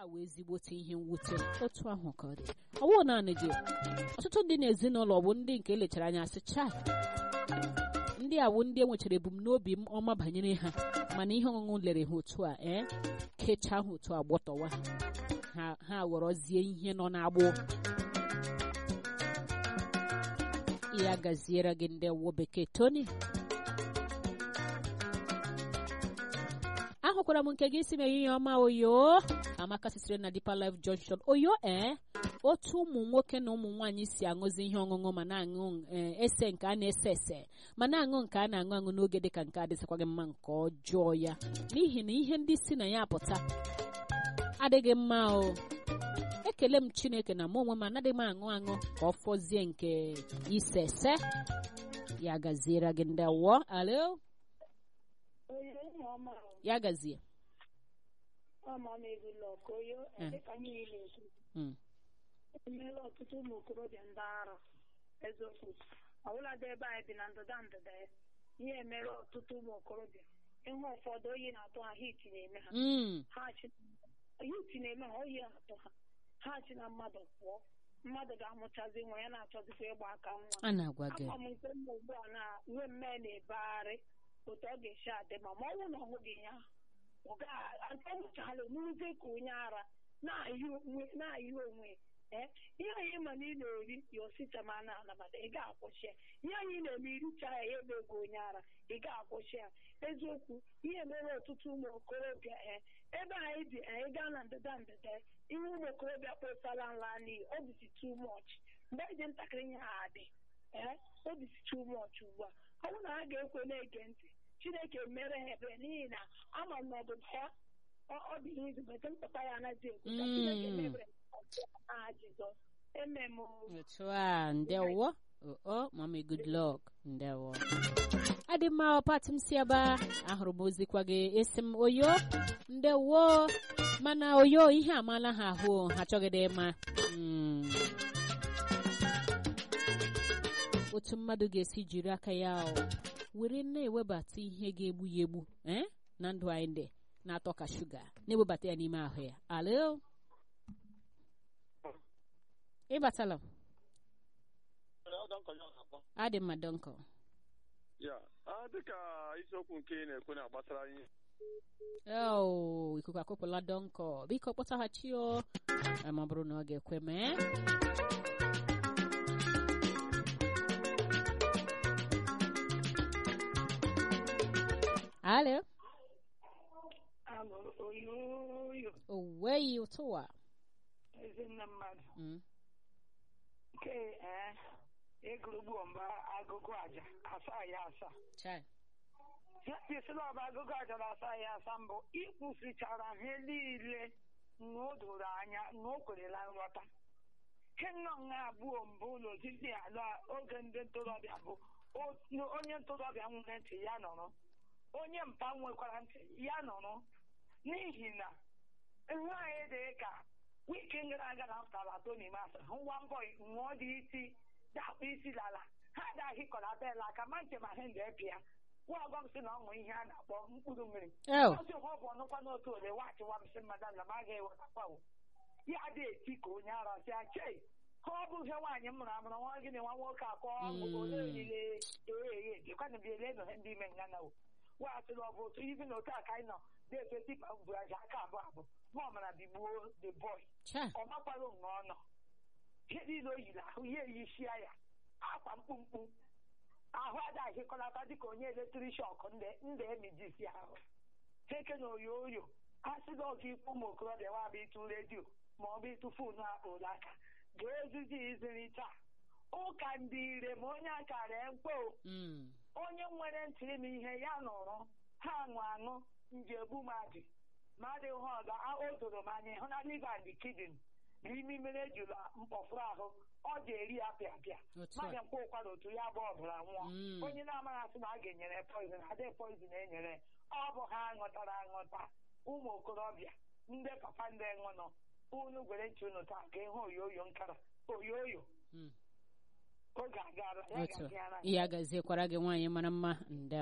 a wee ezigbote ihe mwute otu ahụ ka ọ dị ọwụ naanị gị ọtụtụ ndị n'ezinụlọ bụ ndị nke elechara anya sị chai ndị a bụ ndị e nwechara ebumnobi m ọma banyere ha mana ihe ọṅụṅụ lere ha otu a ee kechaa ha otu a gbọtọwa ha ha ghọrọzie ihe nọ n'agbụ ya gaziere gị ndị wo bekee tony ahụkwara m nke gị si m ehihie ọma oyo amaka sitere na Deeper Life Junction oyo ee otu ụmụ nwoke na ụmụ nwaanyị si aṅụzi ihe ọṅụṅụ ma na-aṅụ ese nke a na-ese ese ma na-aṅụ nke a na-aṅụ aṅụ n'oge dịka nke adịsịkwaghị mma nke ọjọọ ya n'ihi na ihe ndị si na ya apụta adịghị mma o ekele m chineke na mụ onwe m anaghị m aṅụ aṅụ ka ọ fọzie nke ise ese ya gaziere gị ndị wụọ alo ya gazie emeela ọtụtụ ụmụ okorobịa ndị ara eziokwu ọbụladị ebe anyị bi na ndịda ndịda ya ihe emere ọtụtụ ụmụ okorobịa ịhụ ụfọdụ oyi na-atụ ha hit na-eme ha hit na-eme ha oyi na-atụ ha ha chi na mmadụ pụọ mmadụ ga-amụchazi nwa ya na-achọzikwa ịgba aka nwa ama m nke mma ugbu a na uwe mme na-ebegharị otu ọ ga-esi adị ma ma ọ bụrụ na ọ hụghị ya ọ ga-amụchala n'uze ka onye ara na-ayị onwe ee ihe anyị ma na ị na-eri ya osita ma na-anabata ị ga-akwụsị ya ihe anyị na-eme iricha ya ya ebe ego onye ara ị ga-akwụsị ya eziokwu ihe mere ọtụtụ ụmụ okorobịa ee ebe anyị bi anyị gaa na ndịda ndịda ihe ụmụ okorobịa kpọsara nla n'iyi ọ dịzi too much mgbe anyị dị ntakịrị ihe ha adị ee ọ dịzi too much ugbu a ọ bụrụ na ha ga-ekwe na-ege ntị chineke mere ha ebere n'ihi na ama m n'ọdụda ya ọ dị ihe izubete mpụta ya anaghị ekwu ka chineke mebere aha jizọs emem otu a ndewo o mami good luck ndewo adị mma pati m si ebe ahụrụ m ozikwa gị esi m oyo ndewo mana oyo ihe amaala ha ahụ ha chọgide ịma otu mmadụ ga-esi jiri aka ya were na-ewebata ihe ga-egbu ya egbu na ndụ anyị ndị na-atọ ka shuga na-ewebata ya n'ime ahụ ya alo ịbatala adị mma dọnkọ dịka isiokwu nke ị na-ekwu na gbasara ihe oo ikuku akụpụla dọnkọ biko kpọtaghachi o ma ọ bụrụ na ọ ga-ekwe mee alo oweghị ụtụwa ezinne mmadụ nke egurugbu mba agụgụ aja asaa ya asaa esila ọba agụgụ aja na asaa ya asaa mbụ ịkwụsịchara ihe niile na o doro anya na o kwerela nghọta ihe nnọọ nha abụọ mbụ n'ozizi ala oge ndị ntorobịa bụ onye ntorobịa nwere ntị ya nọrọ onye mpa nwekwara ntị ya nọrọ n'ihi na nwaanyị dị ka wiki gara aga na pụtara toni mas nwa mbọ ṅụọ dị isi dakpụ isi lala ha agaghị kọlata ela aka ma nche ma ha ndị epịa nwa ọgọm si na ọṅụ ihe a na-akpọ mkpụrụ mmiri ozi ụwa bụ ọnụkwa n'otu ole wachịwa m si mmadụ na m agaghị ewetakwawo ya dị eti ka onye ara si ache ha ọ bụ ihe nwaanyị m mụrụ amụrụ nwa gịnị nwa nwoke akọ ọgwụ ole olile ee jekwana bi ele nọ ndị ime nga na weghachiri ọ bụ otu ibi na otu a ka anyị nọ na-efe tipa bụ aja aka abụọ abụọ ma ọ mara bigbuo the boy ọ makwara onwe ọ nọ ihe niile o yiri ahụ ya eyishia ya akwa mkpumkpu ahụ ada ahịkọlata dịka onye eletrik shọk ndị emijisi ahụ heke na oyo oyo a sị na ọga ikwu ụmụ okorobịa nwa bụ ịtụ redio ma ọ bụ ịtụ foonu akpụrụ aka ga-ezizi iziri taa ụka ndị ire ma onye akara mkpo onye nwere ntị ime ihe ya nọrọ ha aṅụ aṅụ njegbu mmadụ ma adịghị ọga o doro m anya hụ na liva and kidney na imi mmiri ejula mkpọfụrụ ahụ ọ ga-eri ya pịa pịa mmadụ mkpa ụkwara otu ya bụ ọbara nwụọ onye na-amaghị asị na a ga-enyere poizin adịghị poizin enyere ọ bụ ha ṅụtara aṅụta ụmụ okorobịa ndị papa ndị ṅụnọ unu gwere ntị unu taa ga ịhụ oyoyo nkara oyoyo oge agara ya ya gaziekwara gị nwaanyị mara mma nde